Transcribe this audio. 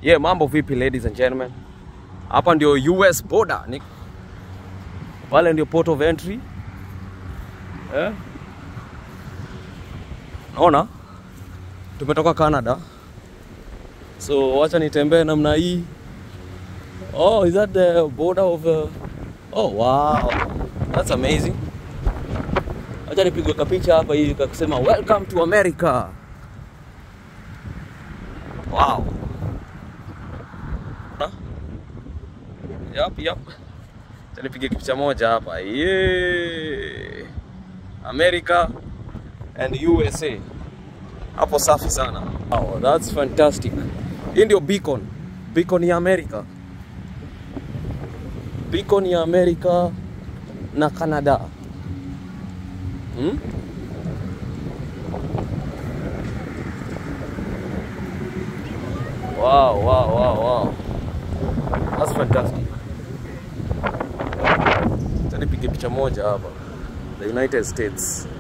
Yeah, mambo vipi ladies and gentlemen? Hapa ndio US border. Ni pale ndio port of entry. Eh? Naona tumetoka Canada. So wacha nitembee namna hii. Oh, is that the border of uh... Oh, wow. That's amazing. Acha nipigwe kapicha hapa hivi kakusema welcome to America. Wow. Na? Yep, yep. Acha nipige picha moja hapa. Yeah. America and USA. Hapo safi sana. Wow, that's fantastic. Hii ndio beacon. Beacon ya America. Beacon ya America na Canada. Hmm? Wow, wow, wow, wow. That's fantastic. Acha nipige picha moja hapa. The United States.